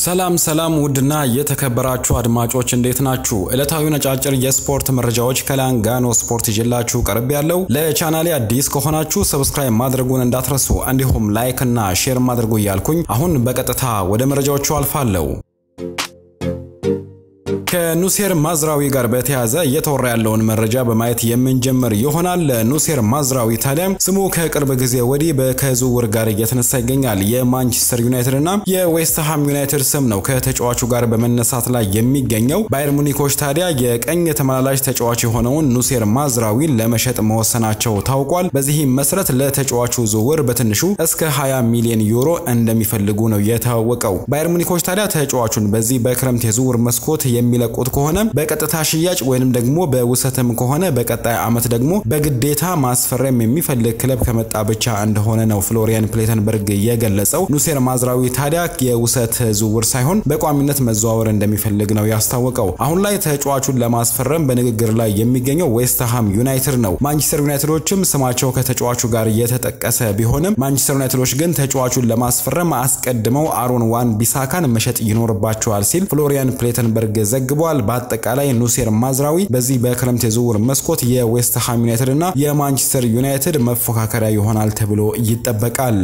ሰላም ሰላም ውድና የተከበራችሁ አድማጮች እንዴት ናችሁ? ዕለታዊ ነጫጭር የስፖርት መረጃዎች ከላንጋኖ ስፖርት ይዤላችሁ ቀርብ ያለው። ለቻናሌ አዲስ ከሆናችሁ ሰብስክራይብ ማድረጉን እንዳትረሱ፣ እንዲሁም ላይክ እና ሼር ማድረጉ እያልኩኝ አሁን በቀጥታ ወደ መረጃዎቹ አልፋለሁ። ከኑሴር ማዝራዊ ጋር በተያያዘ እየተወራ ያለውን መረጃ በማየት የምንጀምር ይሆናል። ኑሴር ማዝራዊ ታዲያ ስሙ ከቅርብ ጊዜ ወዲህ ከዝውውር ጋር እየተነሳ ይገኛል። የማንቸስተር ዩናይትድ እና የዌስትሃም ዩናይትድ ስም ነው ከተጫዋቹ ጋር በመነሳት ላይ የሚገኘው። ባየር ሙኒኮች ታዲያ የቀኝ ተመላላሽ ተጫዋች የሆነውን ኑሴር ማዝራዊን ለመሸጥ መወሰናቸው ታውቋል። በዚህም መሰረት ለተጫዋቹ ዝውውር በትንሹ እስከ 20 ሚሊዮን ዩሮ እንደሚፈልጉ ነው የታወቀው። ባየር ሙኒኮች ታዲያ ተጫዋቹን በዚህ በክረምት የዝውውር መስኮት የሚለቁት ከሆነ በቀጥታ ሽያጭ ወይንም ደግሞ በውሰትም ከሆነ በቀጣይ ዓመት ደግሞ በግዴታ ማስፈረም የሚፈልግ ክለብ ከመጣ ብቻ እንደሆነ ነው ፍሎሪያን ፕሌተንበርግ የገለጸው። ኑሴር ማዝራዊ ታዲያ የውሰት ዝውውር ሳይሆን በቋሚነት መዘዋወር እንደሚፈልግ ነው ያስታወቀው። አሁን ላይ ተጫዋቹን ለማስፈረም በንግግር ላይ የሚገኘው ዌስትሃም ዩናይትድ ነው። ማንቸስተር ዩናይትዶችም ስማቸው ከተጫዋቹ ጋር የተጠቀሰ ቢሆንም ማንቸስተር ዩናይትዶች ግን ተጫዋቹን ለማስፈረም አስቀድመው አሮን ዋን ቢሳካን መሸጥ ይኖርባቸዋል ሲል ፍሎሪያን ፕሌተንበርግ ዘግቧል። በአጠቃላይ ኑሴር ማዝራዊ በዚህ በክረምት የዝውውር መስኮት የዌስትሃም ዩናይትድ እና የማንቸስተር ዩናይትድ መፎካከሪያ ይሆናል ተብሎ ይጠበቃል።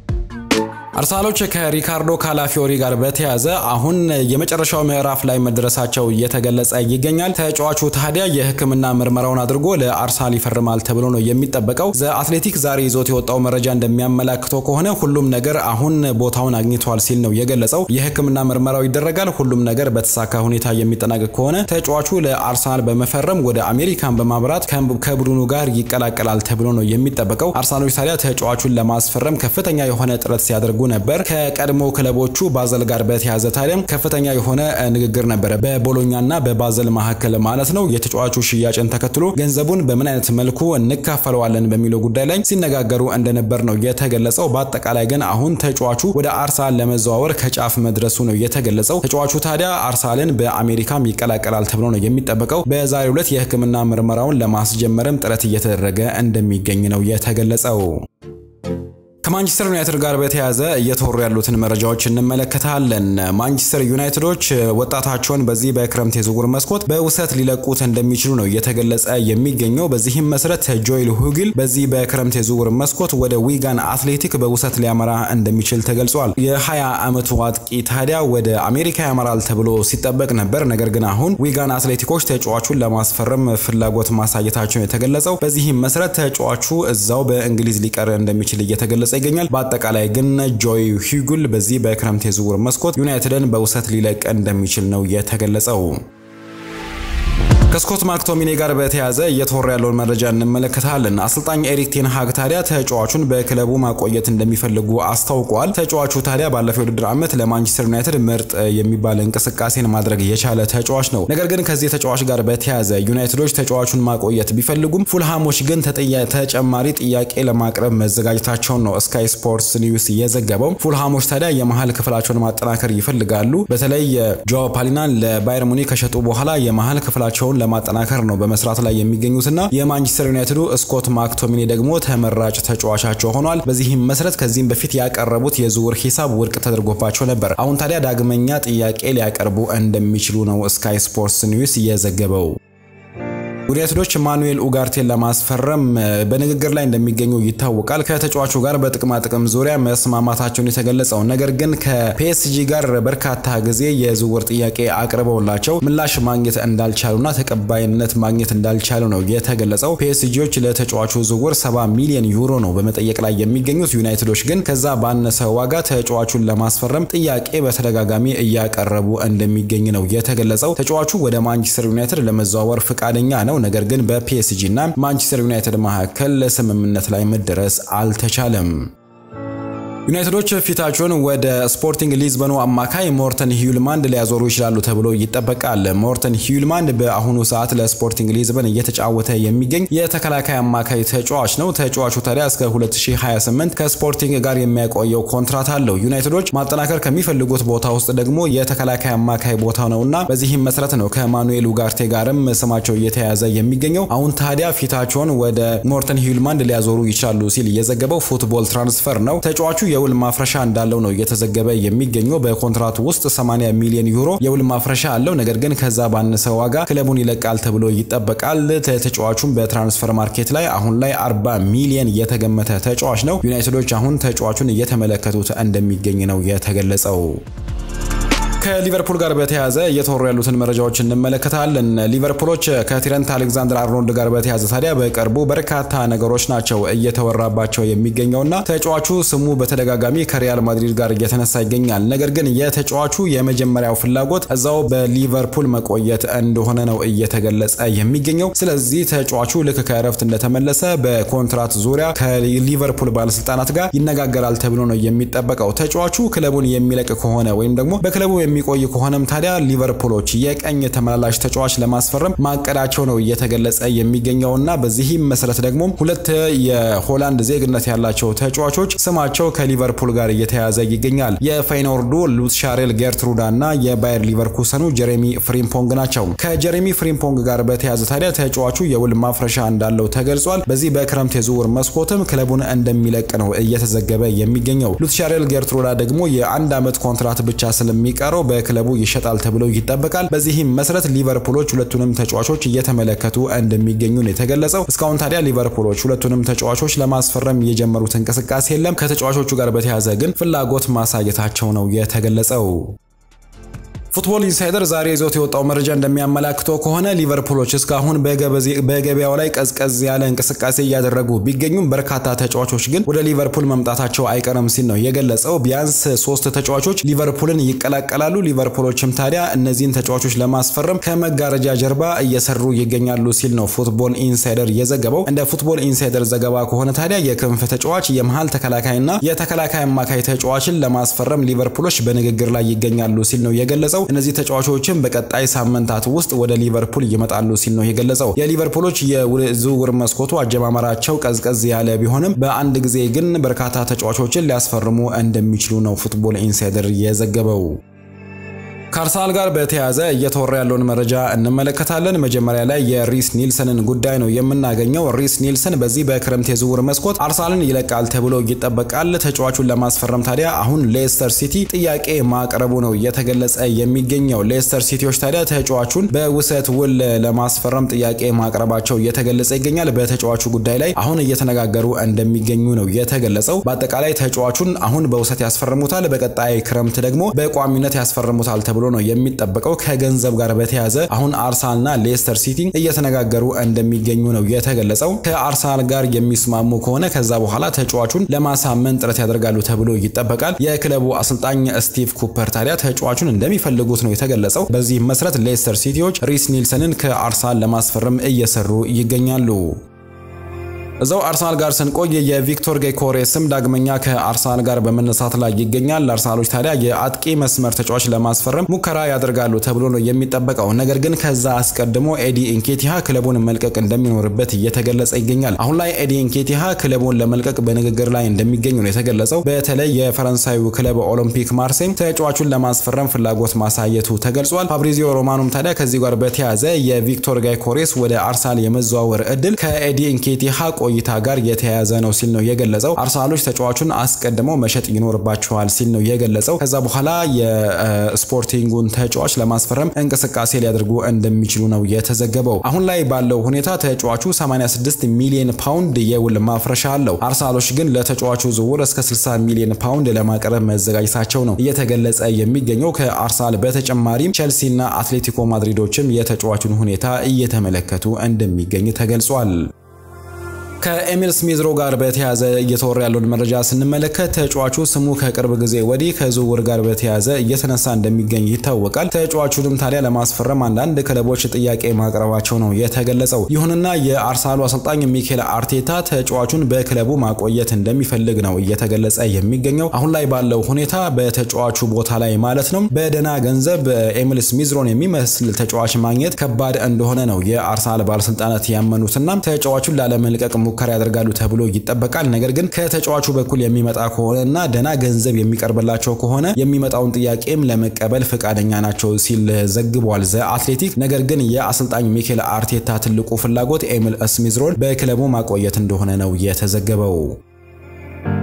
አርሰናሎች ከሪካርዶ ካላፊዮሪ ጋር በተያያዘ አሁን የመጨረሻው ምዕራፍ ላይ መድረሳቸው እየተገለጸ ይገኛል። ተጫዋቹ ታዲያ የሕክምና ምርመራውን አድርጎ ለአርሰናል ይፈርማል ተብሎ ነው የሚጠበቀው። ዘ አትሌቲክ ዛሬ ይዞት የወጣው መረጃ እንደሚያመላክተው ከሆነ ሁሉም ነገር አሁን ቦታውን አግኝቷል ሲል ነው የገለጸው። የሕክምና ምርመራው ይደረጋል። ሁሉም ነገር በተሳካ ሁኔታ የሚጠናቀቅ ከሆነ ተጫዋቹ ለአርሰናል በመፈረም ወደ አሜሪካን በማብራት ከቡድኑ ጋር ይቀላቀላል ተብሎ ነው የሚጠበቀው። አርሰናሎች ታዲያ ተጫዋቹን ለማስፈረም ከፍተኛ የሆነ ጥረት ሲያደርጉ ነበር። ከቀድሞ ክለቦቹ ባዘል ጋር በተያያዘ ታዲያም ከፍተኛ የሆነ ንግግር ነበረ በቦሎኛና በባዘል መካከል ማለት ነው። የተጫዋቹ ሽያጭን ተከትሎ ገንዘቡን በምን አይነት መልኩ እንካፈለዋለን በሚለው ጉዳይ ላይ ሲነጋገሩ እንደነበር ነው የተገለጸው። በአጠቃላይ ግን አሁን ተጫዋቹ ወደ አርሰናል ለመዘዋወር ከጫፍ መድረሱ ነው የተገለጸው። ተጫዋቹ ታዲያ አርሰናልን በአሜሪካም ይቀላቀላል ተብሎ ነው የሚጠበቀው። በዛሬው ዕለት የሕክምና ምርመራውን ለማስጀመርም ጥረት እየተደረገ እንደሚገኝ ነው የተገለጸው። ከማንቸስተር ዩናይትድ ጋር በተያያዘ እየተወሩ ያሉትን መረጃዎች እንመለከታለን። ማንቸስተር ዩናይትዶች ወጣታቸውን በዚህ በክረምት የዝውውር መስኮት በውሰት ሊለቁት እንደሚችሉ ነው እየተገለጸ የሚገኘው። በዚህም መሰረት ጆይል ሁጊል በዚህ በክረምት የዝውውር መስኮት ወደ ዊጋን አትሌቲክ በውሰት ሊያመራ እንደሚችል ተገልጿል። የ20 ዓመቱ አጥቂ ታዲያ ወደ አሜሪካ ያመራል ተብሎ ሲጠበቅ ነበር። ነገር ግን አሁን ዊጋን አትሌቲኮች ተጫዋቹን ለማስፈረም ፍላጎት ማሳየታቸውን የተገለጸው። በዚህም መሰረት ተጫዋቹ እዛው በእንግሊዝ ሊቀር እንደሚችል እየተገለጸ ይገኛል። በአጠቃላይ ግን ጆይ ሂጉል በዚህ በክረምት የዝውውር መስኮት ዩናይትድን በውሰት ሊለቅ እንደሚችል ነው የተገለጸው። ከስኮት ማክቶሚኔ ጋር በተያያዘ እየተወራ ያለውን መረጃ እንመለከታለን። አሰልጣኝ ኤሪክ ቴን ሃግ ታዲያ ተጫዋቹን በክለቡ ማቆየት እንደሚፈልጉ አስታውቋል። ተጫዋቹ ታዲያ ባለፈው የውድድር ዓመት ለማንቸስተር ዩናይትድ ምርጥ የሚባል እንቅስቃሴን ማድረግ የቻለ ተጫዋች ነው። ነገር ግን ከዚህ ተጫዋች ጋር በተያያዘ ዩናይትዶች ተጫዋቹን ማቆየት ቢፈልጉም ፉልሃሞች ግን ተጨማሪ ጥያቄ ለማቅረብ መዘጋጀታቸውን ነው ስካይ ስፖርትስ ኒውስ የዘገበው። ፉልሃሞች ታዲያ የመሀል ክፍላቸውን ማጠናከር ይፈልጋሉ። በተለይ ጆ ፓሊናን ለባየር ሙኒክ ከሸጡ በኋላ የመሀል ክፍላቸውን ለማጠናከር ነው በመስራት ላይ የሚገኙትና የማንቸስተር ዩናይትዱ ስኮት ማክቶሚኔ ደግሞ ተመራጭ ተጫዋቻቸው ሆኗል። በዚህም መሰረት ከዚህም በፊት ያቀረቡት የዝውውር ሂሳብ ውድቅ ተደርጎባቸው ነበር። አሁን ታዲያ ዳግመኛ ጥያቄ ሊያቀርቡ እንደሚችሉ ነው ስካይ ስፖርትስ ኒውስ የዘገበው። ዩናይትዶች ማኑኤል ኡጋርቴን ለማስፈረም በንግግር ላይ እንደሚገኙ ይታወቃል። ከተጫዋቹ ጋር በጥቅማ ጥቅም ዙሪያ መስማማታቸውን የተገለጸው ነገር ግን ከፒኤስጂ ጋር በርካታ ጊዜ የዝውውር ጥያቄ አቅርበውላቸው ምላሽ ማግኘት እንዳልቻሉና ተቀባይነት ማግኘት እንዳልቻሉ ነው የተገለጸው። ፒኤስጂዎች ለተጫዋቹ ዝውውር 70 ሚሊዮን ዩሮ ነው በመጠየቅ ላይ የሚገኙት። ዩናይትዶች ግን ከዛ ባነሰ ዋጋ ተጫዋቹን ለማስፈረም ጥያቄ በተደጋጋሚ እያቀረቡ እንደሚገኝ ነው የተገለጸው። ተጫዋቹ ወደ ማንቸስተር ዩናይትድ ለመዘዋወር ፈቃደኛ ነው። ነገር ግን በፒኤስጂ እና ማንቸስተር ዩናይትድ መካከል ስምምነት ላይ መደረስ አልተቻለም። ዩናይትዶች ፊታቸውን ወደ ስፖርቲንግ ሊዝበኑ አማካይ ሞርተን ሂዩልማንድ ሊያዞሩ ይችላሉ ተብሎ ይጠበቃል። ሞርተን ሂዩልማንድ በአሁኑ ሰዓት ለስፖርቲንግ ሊዝበን እየተጫወተ የሚገኝ የተከላካይ አማካይ ተጫዋች ነው። ተጫዋቹ ታዲያ እስከ 2028 ከስፖርቲንግ ጋር የሚያቆየው ኮንትራት አለው። ዩናይትዶች ማጠናከር ከሚፈልጉት ቦታ ውስጥ ደግሞ የተከላካይ አማካይ ቦታ ነውና በዚህም መሰረት ነው ከማኑኤል ኡጋርቴ ጋርም ስማቸው እየተያያዘ የሚገኘው። አሁን ታዲያ ፊታቸውን ወደ ሞርተን ሂዩልማንድ ሊያዞሩ ይችላሉ ሲል የዘገበው ፉትቦል ትራንስፈር ነው። ተጫዋቹ የውል ማፍረሻ እንዳለው ነው እየተዘገበ የሚገኘው። በኮንትራቱ ውስጥ 80 ሚሊዮን ዩሮ የውል ማፍረሻ አለው። ነገር ግን ከዛ ባነሰ ዋጋ ክለቡን ይለቃል ተብሎ ይጠበቃል። ተጫዋቹም በትራንስፈር ማርኬት ላይ አሁን ላይ 40 ሚሊዮን የተገመተ ተጫዋች ነው። ዩናይትዶች አሁን ተጫዋቹን እየተመለከቱት እንደሚገኝ ነው የተገለጸው። ከሊቨርፑል ጋር በተያያዘ እየተወሩ ያሉትን መረጃዎች እንመለከታለን። ሊቨርፑሎች ከትሬንት አሌክዛንደር አርኖልድ ጋር በተያያዘ ታዲያ በቅርቡ በርካታ ነገሮች ናቸው እየተወራባቸው የሚገኘውና ተጫዋቹ ስሙ በተደጋጋሚ ከሪያል ማድሪድ ጋር እየተነሳ ይገኛል። ነገር ግን የተጫዋቹ የመጀመሪያው ፍላጎት እዛው በሊቨርፑል መቆየት እንደሆነ ነው እየተገለጸ የሚገኘው። ስለዚህ ተጫዋቹ ልክ ከእረፍት እንደተመለሰ በኮንትራት ዙሪያ ከሊቨርፑል ባለስልጣናት ጋር ይነጋገራል ተብሎ ነው የሚጠበቀው። ተጫዋቹ ክለቡን የሚለቅ ከሆነ ወይም ደግሞ በክለቡ የሚቆይ ከሆነም ታዲያ ሊቨርፑሎች የቀኝ ተመላላሽ ተጫዋች ለማስፈረም ማቀዳቸው ነው እየተገለጸ የሚገኘውና በዚህም መሰረት ደግሞ ሁለት የሆላንድ ዜግነት ያላቸው ተጫዋቾች ስማቸው ከሊቨርፑል ጋር እየተያዘ ይገኛል። የፌይኖርዱ ሉትሻሬል ጌርትሩዳ እና የባየር ሊቨርኩሰኑ ጀሬሚ ፍሪምፖንግ ናቸው። ከጀሬሚ ፍሪምፖንግ ጋር በተያዘ ታዲያ ተጫዋቹ የውል ማፍረሻ እንዳለው ተገልጿል። በዚህ በክረምት የዝውውር መስኮትም ክለቡን እንደሚለቅ ነው እየተዘገበ የሚገኘው። ሉትሻሬል ጌርትሩዳ ደግሞ የአንድ ዓመት ኮንትራት ብቻ ስለሚቀረው በክለቡ ይሸጣል ተብሎ ይጠበቃል። በዚህም መሰረት ሊቨርፑሎች ሁለቱንም ተጫዋቾች እየተመለከቱ እንደሚገኙ ነው የተገለጸው። እስካሁን ታዲያ ሊቨርፑሎች ሁለቱንም ተጫዋቾች ለማስፈረም የጀመሩት እንቅስቃሴ የለም። ከተጫዋቾቹ ጋር በተያያዘ ግን ፍላጎት ማሳየታቸው ነው የተገለጸው። ፉትቦል ኢንሳይደር ዛሬ ይዞት የወጣው መረጃ እንደሚያመላክተው ከሆነ ሊቨርፑሎች እስካሁን በገበያው ላይ ቀዝቀዝ ያለ እንቅስቃሴ እያደረጉ ቢገኙም በርካታ ተጫዋቾች ግን ወደ ሊቨርፑል መምጣታቸው አይቀርም ሲል ነው የገለጸው። ቢያንስ ሶስት ተጫዋቾች ሊቨርፑልን ይቀላቀላሉ። ሊቨርፑሎችም ታዲያ እነዚህን ተጫዋቾች ለማስፈረም ከመጋረጃ ጀርባ እየሰሩ ይገኛሉ ሲል ነው ፉትቦል ኢንሳይደር የዘገበው። እንደ ፉትቦል ኢንሳይደር ዘገባ ከሆነ ታዲያ የክንፍ ተጫዋች፣ የመሃል ተከላካይና የተከላካይ አማካይ ተጫዋችን ለማስፈረም ሊቨርፑሎች በንግግር ላይ ይገኛሉ ሲል ነው የገለጸው። እነዚህ ተጫዋቾችም በቀጣይ ሳምንታት ውስጥ ወደ ሊቨርፑል ይመጣሉ ሲል ነው የገለጸው። የሊቨርፑሎች የዝውውር መስኮቱ አጀማመራቸው ቀዝቀዝ ያለ ቢሆንም በአንድ ጊዜ ግን በርካታ ተጫዋቾችን ሊያስፈርሙ እንደሚችሉ ነው ፉትቦል ኢንሳይደር የዘገበው። ከአርሰናል ጋር በተያያዘ እየተወራ ያለውን መረጃ እንመለከታለን። መጀመሪያ ላይ የሪስ ኒልሰንን ጉዳይ ነው የምናገኘው። ሪስ ኒልሰን በዚህ በክረምት የዝውውር መስኮት አርሰናልን ይለቃል ተብሎ ይጠበቃል። ተጫዋቹን ለማስፈረም ታዲያ አሁን ሌስተር ሲቲ ጥያቄ ማቅረቡ ነው እየተገለጸ የሚገኘው። ሌስተር ሲቲዎች ታዲያ ተጫዋቹን በውሰት ውል ለማስፈረም ጥያቄ ማቅረባቸው እየተገለጸ ይገኛል። በተጫዋቹ ጉዳይ ላይ አሁን እየተነጋገሩ እንደሚገኙ ነው የተገለጸው። በአጠቃላይ ተጫዋቹን አሁን በውሰት ያስፈርሙታል፣ በቀጣይ ክረምት ደግሞ በቋሚነት ያስፈርሙታል ተብሎ ነው የሚጠበቀው። ከገንዘብ ጋር በተያያዘ አሁን አርሰናልና ሌስተር ሲቲ እየተነጋገሩ እንደሚገኙ ነው የተገለጸው። ከአርሰናል ጋር የሚስማሙ ከሆነ ከዛ በኋላ ተጫዋቹን ለማሳመን ጥረት ያደርጋሉ ተብሎ ይጠበቃል። የክለቡ አሰልጣኝ ስቲቭ ኩፐር ታዲያ ተጫዋቹን እንደሚፈልጉት ነው የተገለጸው። በዚህ መሰረት ሌስተር ሲቲዎች ሪስ ኒልሰንን ከአርሰናል ለማስፈረም እየሰሩ ይገኛሉ። እዛው አርሰናል ጋር ስንቆይ የቪክቶር ጌኮሬ ስም ዳግመኛ ከአርሰናል ጋር በመነሳት ላይ ይገኛል። አርሰናሎች ታዲያ የአጥቂ መስመር ተጫዋች ለማስፈረም ሙከራ ያደርጋሉ ተብሎ ነው የሚጠበቀው። ነገር ግን ከዛ አስቀድሞ ኤዲ ኢንኬቲሃ ክለቡን መልቀቅ እንደሚኖርበት እየተገለጸ ይገኛል። አሁን ላይ ኤዲ ኢንኬቲሃ ክለቡን ለመልቀቅ በንግግር ላይ እንደሚገኙ ነው የተገለጸው። በተለይ የፈረንሳዩ ክለብ ኦሎምፒክ ማርሴይ ተጫዋቹን ለማስፈረም ፍላጎት ማሳየቱ ተገልጿል። ፋብሪዚዮ ሮማኑም ታዲያ ከዚህ ጋር በተያያዘ የቪክቶር ጋይኮሬስ ወደ አርሰናል የመዘዋወር እድል ከኤዲ ኢንኬቲሃ ቆይታ ጋር የተያያዘ ነው ሲል ነው የገለጸው። አርሰናሎች ተጫዋቹን አስቀድመው መሸጥ ይኖርባቸዋል ሲል ነው የገለጸው። ከዛ በኋላ የስፖርቲንጉን ተጫዋች ለማስፈረም እንቅስቃሴ ሊያደርጉ እንደሚችሉ ነው የተዘገበው። አሁን ላይ ባለው ሁኔታ ተጫዋቹ 86 ሚሊዮን ፓውንድ የውል ማፍረሻ አለው። አርሰናሎች ግን ለተጫዋቹ ዝውውር እስከ 60 ሚሊዮን ፓውንድ ለማቅረብ መዘጋጀታቸው ነው እየተገለጸ የሚገኘው። ከአርሰናል በተጨማሪም ቼልሲና አትሌቲኮ ማድሪዶችም የተጫዋቹን ሁኔታ እየተመለከቱ እንደሚገኝ ተገልጿል። ከኤሚል ስሚዝሮ ጋር በተያያዘ እየተወራ ያለውን መረጃ ስንመለከት ተጫዋቹ ስሙ ከቅርብ ጊዜ ወዲህ ከዝውውር ጋር በተያያዘ እየተነሳ እንደሚገኝ ይታወቃል። ተጫዋቹንም ታዲያ ለማስፈረም አንዳንድ ክለቦች ጥያቄ ማቅረባቸው ነው የተገለጸው። ይሁንና የአርሰናሉ አሰልጣኝ ሚኬል አርቴታ ተጫዋቹን በክለቡ ማቆየት እንደሚፈልግ ነው እየተገለጸ የሚገኘው። አሁን ላይ ባለው ሁኔታ በተጫዋቹ ቦታ ላይ ማለት ነው በደህና ገንዘብ ኤሚል ስሚዝሮን የሚመስል ተጫዋች ማግኘት ከባድ እንደሆነ ነው የአርሰናል ባለስልጣናት ያመኑትና ተጫዋቹን ላለመልቀቅ ሙከራ ያደርጋሉ ተብሎ ይጠበቃል። ነገር ግን ከተጫዋቹ በኩል የሚመጣ ከሆነ እና ደህና ገንዘብ የሚቀርብላቸው ከሆነ የሚመጣውን ጥያቄም ለመቀበል ፈቃደኛ ናቸው ሲል ዘግቧል ዘ አትሌቲክ። ነገር ግን የአሰልጣኝ ሚኬል አርቴታ ትልቁ ፍላጎት ኤሚል ስሚዝሮን በክለቡ ማቆየት እንደሆነ ነው የተዘገበው።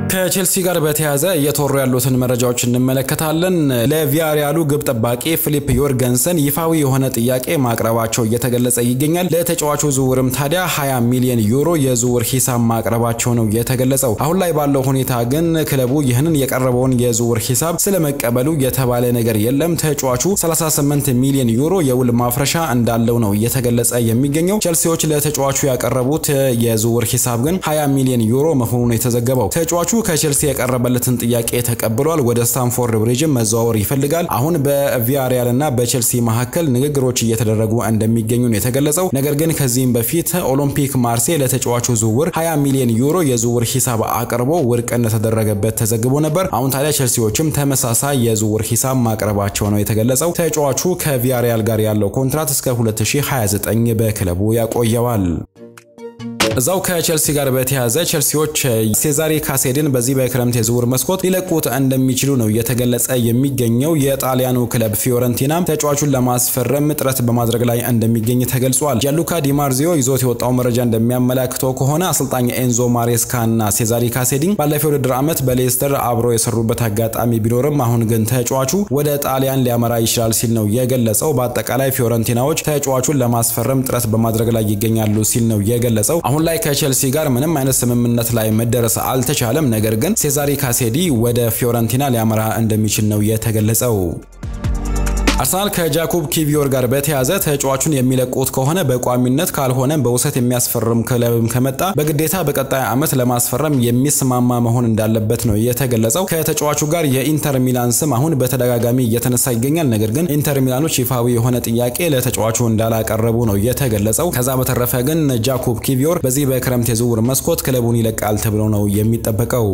ከቼልሲ ጋር በተያያዘ እየተወሩ ያሉትን መረጃዎች እንመለከታለን። ለቪያሪያሉ ግብ ጠባቂ ፊሊፕ ዮርገንሰን ይፋዊ የሆነ ጥያቄ ማቅረባቸው እየተገለጸ ይገኛል። ለተጫዋቹ ዝውውርም ታዲያ 20 ሚሊዮን ዩሮ የዝውውር ሂሳብ ማቅረባቸው ነው የተገለጸው። አሁን ላይ ባለው ሁኔታ ግን ክለቡ ይህንን የቀረበውን የዝውውር ሂሳብ ስለመቀበሉ የተባለ ነገር የለም። ተጫዋቹ 38 ሚሊዮን ዩሮ የውል ማፍረሻ እንዳለው ነው እየተገለጸ የሚገኘው። ቼልሲዎች ለተጫዋቹ ያቀረቡት የዝውውር ሂሳብ ግን 20 ሚሊዮን ዩሮ መሆኑ ነው የተዘገበው። ተጫዋቹ ከቼልሲ የቀረበለትን ጥያቄ ተቀብሏል። ወደ ስታንፎርድ ብሪጅም መዘዋወር ይፈልጋል። አሁን በቪያሪያል እና በቼልሲ መካከል ንግግሮች እየተደረጉ እንደሚገኙ ነው የተገለጸው። ነገር ግን ከዚህም በፊት ኦሎምፒክ ማርሴ ለተጫዋቹ ዝውውር 20 ሚሊዮን ዩሮ የዝውውር ሂሳብ አቅርቦ ውድቅ እንደተደረገበት ተዘግቦ ነበር። አሁን ታዲያ ቼልሲዎችም ተመሳሳይ የዝውውር ሂሳብ ማቅረባቸው ነው የተገለጸው። ተጫዋቹ ከቪያሪያል ጋር ያለው ኮንትራት እስከ 2029 በክለቡ ያቆየዋል። እዛው ከቼልሲ ጋር በተያያዘ ቼልሲዎች ሴዛሪ ካሴድን በዚህ በክረምት የዝውውር መስኮት ሊለቁት እንደሚችሉ ነው እየተገለጸ የሚገኘው። የጣሊያኑ ክለብ ፊዮረንቲና ተጫዋቹን ለማስፈረም ጥረት በማድረግ ላይ እንደሚገኝ ተገልጿል። ጃሉካ ዲማርዚዮ ይዞት የወጣው መረጃ እንደሚያመላክተው ከሆነ አሰልጣኝ ኤንዞ ማሬስካ እና ሴዛሪ ካሴዲን ባለፈው ውድድር ዓመት በሌስተር አብሮ የሰሩበት አጋጣሚ ቢኖርም አሁን ግን ተጫዋቹ ወደ ጣሊያን ሊያመራ ይችላል ሲል ነው የገለጸው። በአጠቃላይ ፊዮረንቲናዎች ተጫዋቹን ለማስፈረም ጥረት በማድረግ ላይ ይገኛሉ ሲል ነው የገለጸው። አሁን ላይ ከቼልሲ ጋር ምንም አይነት ስምምነት ላይ መደረስ አልተቻለም። ነገር ግን ሴዛሪ ካሴዲ ወደ ፊዮረንቲና ሊያመራ እንደሚችል ነው የተገለጸው። አርሰናል ከጃኮብ ኪቪዮር ጋር በተያያዘ ተጫዋቹን የሚለቁት ከሆነ በቋሚነት ካልሆነም በውሰት የሚያስፈርም ክለብም ከመጣ በግዴታ በቀጣይ ዓመት ለማስፈረም የሚስማማ መሆን እንዳለበት ነው የተገለጸው። ከተጫዋቹ ጋር የኢንተር ሚላን ስም አሁን በተደጋጋሚ እየተነሳ ይገኛል። ነገር ግን ኢንተር ሚላኖች ይፋዊ የሆነ ጥያቄ ለተጫዋቹ እንዳላቀረቡ ነው የተገለጸው። ከዛ በተረፈ ግን ጃኮብ ኪቪዮር በዚህ በክረምት የዝውውር መስኮት ክለቡን ይለቃል ተብሎ ነው የሚጠበቀው።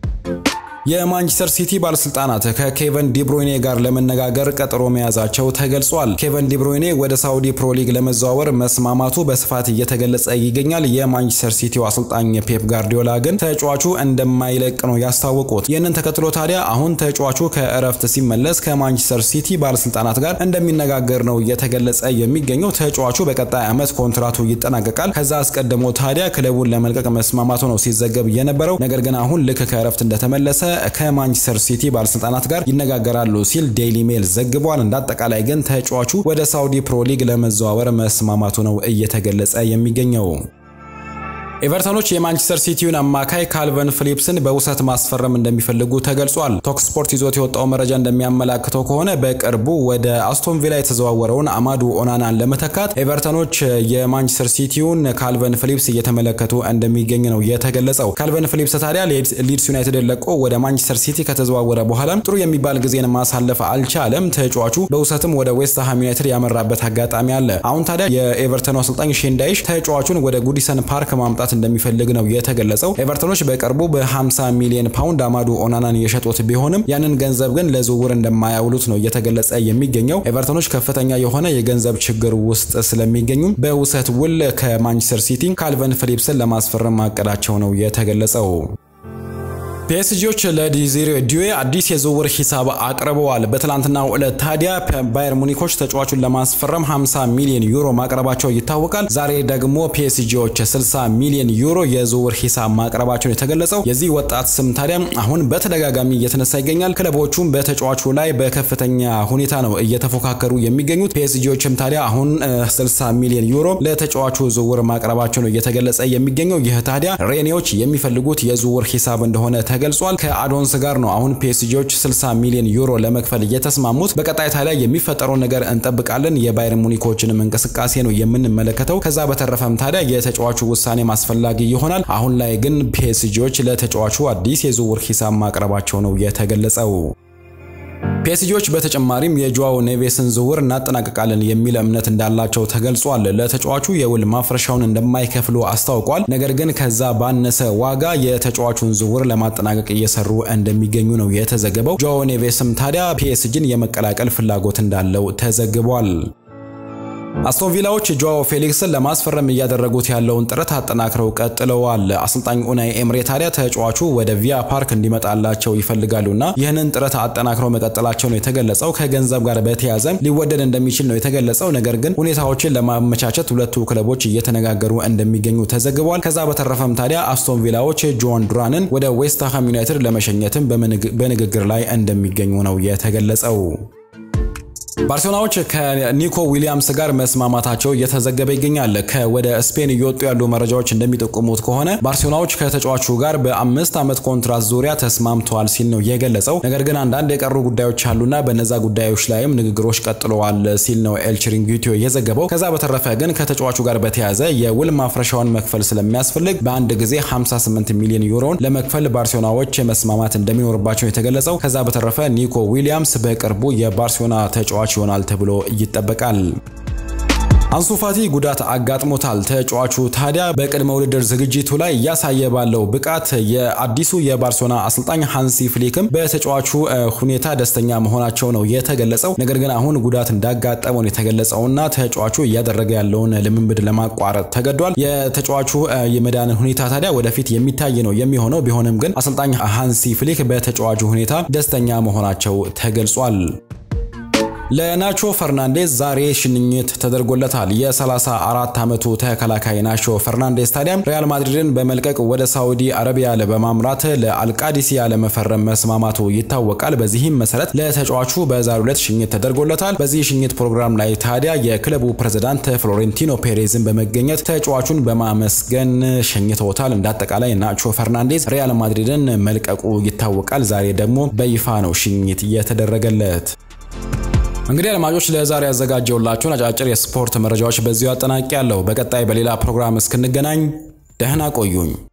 የማንቸስተር ሲቲ ባለስልጣናት ከኬቨን ዲብሮይኔ ጋር ለመነጋገር ቀጠሮ መያዛቸው ተገልጿል። ኬቨን ዲብሮይኔ ወደ ሳውዲ ፕሮ ሊግ ለመዘዋወር መስማማቱ በስፋት እየተገለጸ ይገኛል። የማንቸስተር ሲቲው አሰልጣኝ ፔፕ ጋርዲዮላ ግን ተጫዋቹ እንደማይለቅ ነው ያስታወቁት። ይህንን ተከትሎ ታዲያ አሁን ተጫዋቹ ከእረፍት ሲመለስ ከማንቸስተር ሲቲ ባለስልጣናት ጋር እንደሚነጋገር ነው እየተገለጸ የሚገኘው። ተጫዋቹ በቀጣይ ዓመት ኮንትራቱ ይጠናቀቃል። ከዛ አስቀድሞ ታዲያ ክለቡን ለመልቀቅ መስማማቱ ነው ሲዘገብ የነበረው። ነገር ግን አሁን ልክ ከእረፍት እንደተመለሰ ከማንቸስተር ሲቲ ባለስልጣናት ጋር ይነጋገራሉ ሲል ዴይሊ ሜል ዘግቧል። እንዳጠቃላይ ግን ተጫዋቹ ወደ ሳውዲ ፕሮ ሊግ ለመዘዋወር መስማማቱ ነው እየተገለጸ የሚገኘው። ኤቨርተኖች የማንቸስተር ሲቲውን አማካይ ካልቨን ፊሊፕስን በውሰት ማስፈረም እንደሚፈልጉ ተገልጿል። ቶክ ስፖርት ይዞት የወጣው መረጃ እንደሚያመላክተው ከሆነ በቅርቡ ወደ አስቶን ቪላ የተዘዋወረውን አማዱ ኦናናን ለመተካት ኤቨርተኖች የማንቸስተር ሲቲውን ካልቨን ፊሊፕስ እየተመለከቱ እንደሚገኝ ነው የተገለጸው። ካልቨን ፊሊፕስ ታዲያ ሊድስ ዩናይትድ ለቆ ወደ ማንቸስተር ሲቲ ከተዘዋወረ በኋላ ጥሩ የሚባል ጊዜን ማሳለፍ አልቻለም። ተጫዋቹ በውሰትም ወደ ዌስትሃም ዩናይትድ ያመራበት አጋጣሚ አለ። አሁን ታዲያ የኤቨርተኑ አሰልጣኝ ሼንዳይሽ ተጫዋቹን ወደ ጉዲሰን ፓርክ ማምጣት እንደሚፈልግ ነው የተገለጸው። ኤቨርተኖች በቅርቡ በ50 ሚሊዮን ፓውንድ አማዱ ኦናናን የሸጡት ቢሆንም ያንን ገንዘብ ግን ለዝውውር እንደማያውሉት ነው እየተገለጸ የሚገኘው። ኤቨርተኖች ከፍተኛ የሆነ የገንዘብ ችግር ውስጥ ስለሚገኙ በውሰት ውል ከማንቸስተር ሲቲ ካልቨን ፊሊፕስን ለማስፈረም ማቀዳቸው ነው የተገለጸው። ፒኤስጂዎች ለዲዚሬ ዲዌ አዲስ የዝውውር ሂሳብ አቅርበዋል። በትላንትናው ዕለት ታዲያ ባየር ሙኒኮች ተጫዋቹን ለማስፈረም 50 ሚሊዮን ዩሮ ማቅረባቸው ይታወቃል። ዛሬ ደግሞ ፒኤስጂዎች 60 ሚሊዮን ዩሮ የዝውውር ሂሳብ ማቅረባቸውን የተገለጸው የዚህ ወጣት ስም ታዲያ አሁን በተደጋጋሚ እየተነሳ ይገኛል። ክለቦቹም በተጫዋቹ ላይ በከፍተኛ ሁኔታ ነው እየተፎካከሩ የሚገኙት። ፒኤስጂዎችም ታዲያ አሁን 60 ሚሊዮን ዩሮ ለተጫዋቹ ዝውውር ማቅረባቸው ነው እየተገለጸ የሚገኘው። ይህ ታዲያ ሬኔዎች የሚፈልጉት የዝውውር ሂሳብ እንደሆነ ተገልጿል። ከአዶንስ ጋር ነው አሁን ፒኤስጂዎች 60 ሚሊዮን ዩሮ ለመክፈል እየተስማሙት። በቀጣይ ታዲያ የሚፈጠረውን ነገር እንጠብቃለን። የባየር ሙኒኮችንም እንቅስቃሴ ነው የምንመለከተው። ከዛ በተረፈም ታዲያ የተጫዋቹ ውሳኔ ማስፈላጊ ይሆናል። አሁን ላይ ግን ፒኤስጂዎች ለተጫዋቹ አዲስ የዝውውር ሂሳብ ማቅረባቸው ነው የተገለጸው። ፒኤስጂዎች በተጨማሪም የጆዋው ኔቬስን ዝውውር እናጠናቀቃለን የሚል እምነት እንዳላቸው ተገልጿል። ለተጫዋቹ የውል ማፍረሻውን እንደማይከፍሉ አስታውቋል። ነገር ግን ከዛ ባነሰ ዋጋ የተጫዋቹን ዝውውር ለማጠናቀቅ እየሰሩ እንደሚገኙ ነው የተዘገበው። ጆዋው ኔቬስም ታዲያ ፒኤስጂን የመቀላቀል ፍላጎት እንዳለው ተዘግቧል። አስቶን ቪላዎች ጆዋው ፌሊክስን ለማስፈረም እያደረጉት ያለውን ጥረት አጠናክረው ቀጥለዋል። አሰልጣኝ ኡናይ ኤምሬ ታዲያ ተጫዋቹ ወደ ቪያ ፓርክ እንዲመጣላቸው ይፈልጋሉና ይህንን ጥረት አጠናክረው መቀጠላቸው ነው የተገለጸው። ከገንዘብ ጋር በተያያዘ ሊወደድ እንደሚችል ነው የተገለጸው። ነገር ግን ሁኔታዎችን ለማመቻቸት ሁለቱ ክለቦች እየተነጋገሩ እንደሚገኙ ተዘግቧል። ከዛ በተረፈም ታዲያ አስቶን ቪላዎች ጆን ዱራንን ወደ ዌስትሃም ዩናይትድ ለመሸኘትም በንግግር ላይ እንደሚገኙ ነው የተገለጸው። ባርሴሎናዎች ከኒኮ ዊሊያምስ ጋር መስማማታቸው እየተዘገበ ይገኛል። ከወደ ስፔን እየወጡ ያሉ መረጃዎች እንደሚጠቁሙት ከሆነ ባርሴሎናዎች ከተጫዋቹ ጋር በአምስት ዓመት ኮንትራት ዙሪያ ተስማምተዋል ሲል ነው የገለጸው። ነገር ግን አንዳንድ የቀሩ ጉዳዮች አሉና በነዛ ጉዳዮች ላይም ንግግሮች ቀጥለዋል ሲል ነው ኤል ቺሪንጊቶ የዘገበው። ከዛ በተረፈ ግን ከተጫዋቹ ጋር በተያያዘ የውል ማፍረሻውን መክፈል ስለሚያስፈልግ በአንድ ጊዜ 58 ሚሊዮን ዩሮን ለመክፈል ባርሴሎናዎች መስማማት እንደሚኖርባቸው የተገለጸው። ከዛ በተረፈ ኒኮ ዊሊያምስ በቅርቡ የባርሴሎና ተጫዋች ይሆናል ተብሎ ይጠበቃል። አንሱ ፋቲ ጉዳት አጋጥሞታል። ተጫዋቹ ታዲያ በቅድመ ውድድር ዝግጅቱ ላይ እያሳየ ባለው ብቃት የአዲሱ የባርሴሎና አሰልጣኝ ሃንሲ ፍሊክም በተጫዋቹ ሁኔታ ደስተኛ መሆናቸው ነው የተገለጸው። ነገር ግን አሁን ጉዳት እንዳጋጠመው ነው የተገለጸውና ተጫዋቹ እያደረገ ያለውን ልምምድ ለማቋረጥ ተገዷል። የተጫዋቹ የመዳን ሁኔታ ታዲያ ወደፊት የሚታይ ነው የሚሆነው። ቢሆንም ግን አሰልጣኝ ሃንሲ ፍሊክ በተጫዋቹ ሁኔታ ደስተኛ መሆናቸው ተገልጿል። ለናቾ ፈርናንዴዝ ዛሬ ሽኝት ተደርጎለታል። የ34 ዓመቱ ተከላካይ ናቾ ፈርናንዴዝ ታዲያም ሪያል ማድሪድን በመልቀቅ ወደ ሳዑዲ አረቢያ በማምራት ለአልቃዲሲ ለመፈረም መስማማቱ ይታወቃል። በዚህም መሰረት ለተጫዋቹ በዛሬው ዕለት ሽኝት ተደርጎለታል። በዚህ ሽኝት ፕሮግራም ላይ ታዲያ የክለቡ ፕሬዝዳንት ፍሎሬንቲኖ ፔሬዝን በመገኘት ተጫዋቹን በማመስገን ሸኝተውታል። እንዳጠቃላይ ናቾ ፈርናንዴዝ ሪያል ማድሪድን መልቀቁ ይታወቃል። ዛሬ ደግሞ በይፋ ነው ሽኝት የተደረገለት። እንግዲህ አድማጮች ለዛሬ ያዘጋጀውላችሁን አጫጭር የስፖርት መረጃዎች በዚሁ አጠናቂ ያለው። በቀጣይ በሌላ ፕሮግራም እስክንገናኝ ደህና ቆዩኝ።